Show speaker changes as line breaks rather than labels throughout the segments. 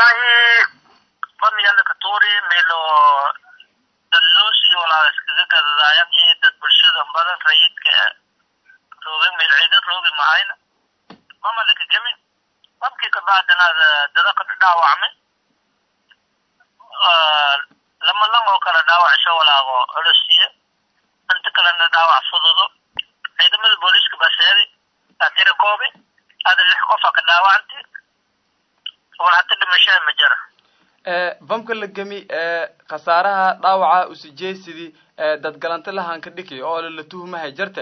wallahi bamiyala katuri melo daloosi walaa iskaga gadadaayan iyo dad bulshada badan rayidka roogin meel ciidan roogi mahayna mama laka gemin babkii kabacdina dada ka dhaawacmay lama lang oo kale dhaawacsho walaago culosiyo inta kalena dhaawac fududo ciidamada booliiska baa sheegay atira koobi hada lix qofa ka dhaawacantay wal hata dhimashaa ma jira
bamka la gemi khasaaraha dhaawaca usijeysidii dad galanta lahanka dhiki oo la tuhumahay jarte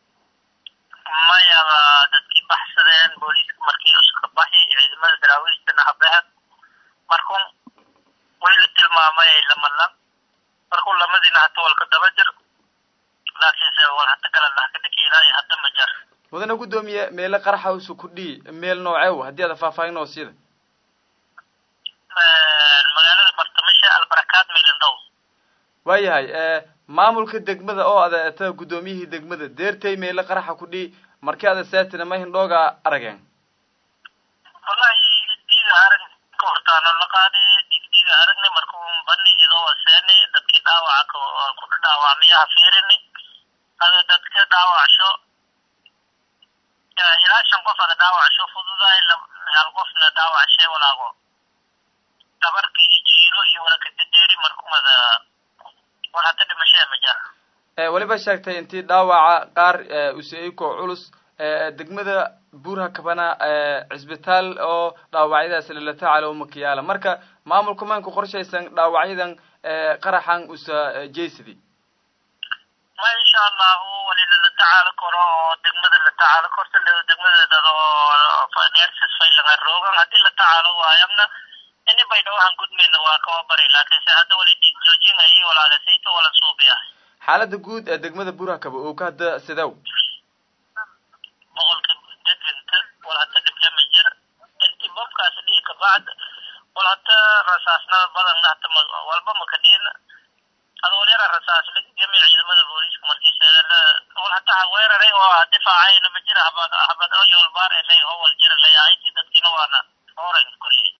maya dadkii baxsadeen booliiska markii uska baxi ciidamada daraawiistana habehe markun way la tilmaamay lamalan markuu lamadiina hata walka daba jir laakiinse wal hata kala lahka dhiki ilaa iyo hadda ma jar
mudane guddoomiye meele qaraxa usu kudhii meel nooceew haddii ada faahfaahin oo siida
magaalada bartamisha albarakaad milindow
waayahay maamulka degmada oo ada eta guddoomiyihii degmada deertay meele qaraxa kudhii markii ada seetina ma hindhooga arageen
wallahi diida arag ka hortaano la qaadi digdiga aragni markuu bani idoo seeni dadkii dhaawaca ku dhaawacmiyaha fiirini ada dadka dhaawacsho ilaa shan qof ada dhaawacsho fududaay hal qofna dhaawacshee walaago dabarka iyo jiiro iyo walaka dadeeri markumada wal hata dhimashee ma jara
weliba sheegtay intii dhaawaca qaar useiko culus degmada buurha kabana cisbitaal oo dhaawacyadaas lala tacaalo makiyaala marka maamulka maanku qorshaysan dhaawacyadan qaraxan usa jeysidi
ma insha allahu wali lala tacaalo karo oo degmada la tacaalo korta degmada oo nerses faylaga roogan haddii la tacaalo waayamna ini bay dhawahan gudmayna waa kawa bari laakiinse hadda wali dhiig joojinayay walaagasayto wala suubiya
xaalada guud ee degmada buurha kaba oo ka hadda sidow
boqolka deganta wal hata dhibla ma jira intii bobkaas dhigi kabacd wal hata rasaasnada badanna hata walba makadhiina hada wal yara rasaas lagami ciidamada booliiska markiisa wal hata weeraray oo difaacayna ma jira habad habad oo yoolbaar elay oo wal jira layahayti dadkiina waana